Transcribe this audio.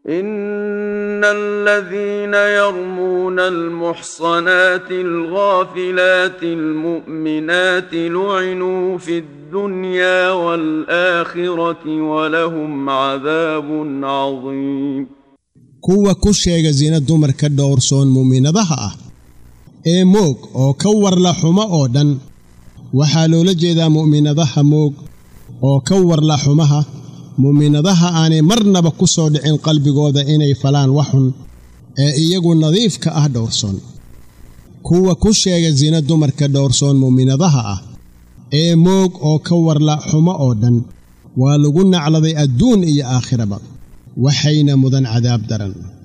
ان الذين يرمون المحصنات الغافلات المؤمنات لعنوا في الدنيا والاخره ولهم عذاب عظيم kuwa ku sheega sina dumarka dhowrsoon mu'minadaha ah ee moog oo ka warla xumo oo dhan waxaa loola jeedaa mu'minadaha moog oo ka warla xumaha mu'minadaha aanay marnaba ku soo dhicin qalbigooda inay falaan waxxun ee iyagu nadiifka ah dhowrsoon kuwa ku sheega sina dumarka dhowrsoon mu'minadaha ah ee moog oo ka warla xumo oo dhan waa lagu nacladay adduun iyo aakhiraba waxayna mudan cadaab daran